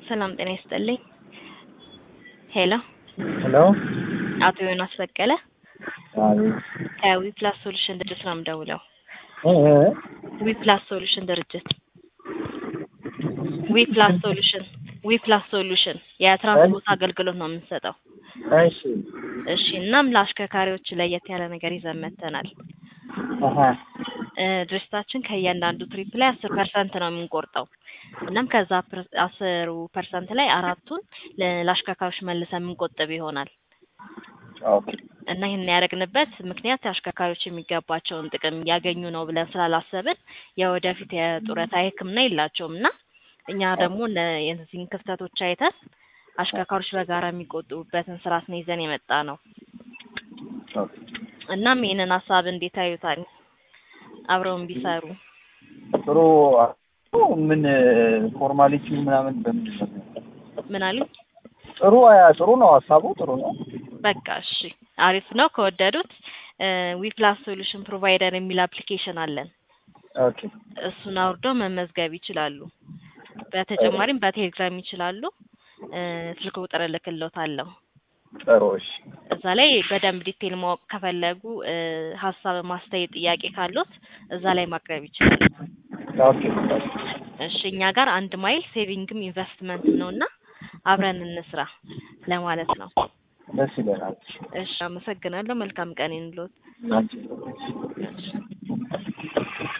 ሰላም ጤና ይስጥልኝ። ሄሎ ሄሎ አቶ ዮናስ በቀለ አቤት ከዊፕላስ ሶሉሽን ድርጅት ነው የምደውለው። እ እ ዊፕላስ ሶሉሽን ድርጅት ዊፕላስ ሶሉሽን ዊፕላስ ሶሉሽን የትራንስፖርት አገልግሎት ነው የምንሰጠው። እሺ እሺ እናም ለአሽከርካሪዎች ለየት ያለ ነገር ይዘን መጥተናል። አሀ እ ድርጅታችን ከእያንዳንዱ ትሪፕ ላይ አስር ፐርሰንት ነው የምንቆርጠው። እናም ከዛ ፐር- አስሩ ፐርሰንት ላይ አራቱን ለ- ለአሽከርካሪዎች መልሰን የምንቆጥብ ይሆናል ኦኬ እና ይህን ያደረግንበት ምክንያት አሽከርካሪዎች የሚገባቸውን ጥቅም እያገኙ ነው ብለን ስላላሰብን የወደፊት የጡረታ ሕክምና የላቸውም እና እኛ ደግሞ እነ- የእነዚህን ክፍተቶች አይተን አሽከርካሪዎች በጋራ የሚቆጥቡበትን ስርዓት ነው ይዘን የመጣ ነው። ኦኬ እናም ይህንን ሀሳብ እንዴት አዩታል? አብረውን ቢሰሩ ጥሩ ምን ፎርማሊቲ ምናምን በምንድን ነው? ምን አሉኝ? ጥሩ አ ጥሩ ነው ሀሳቡ ጥሩ ነው። በቃ እሺ፣ አሪፍ ነው። ከወደዱት ዊፕላስ ሶሉሽን ፕሮቫይደር የሚል አፕሊኬሽን አለን። ኦኬ እሱን አውርደው መመዝገብ ይችላሉ። በተጨማሪም በቴሌግራም ይችላሉ። እ ስልክ ቁጥር እልክልዎታለሁ። ጥሩ እሺ እዛ ላይ በደንብ ዲቴል ማወቅ ከፈለጉ እ ሀሳብ፣ ማስተያየት፣ ጥያቄ ካሉት እዛ ላይ ማቅረብ ይችላሉ። ኦኬ እሺ እኛ ጋር አንድ ማይል ሴቪንግም ኢንቨስትመንት ነው እና አብረን እንስራ ለማለት ነው። ደስ ይለናል። እሺ አመሰግናለሁ። መልካም ቀን ይሁንልዎት። አንቺ እሺ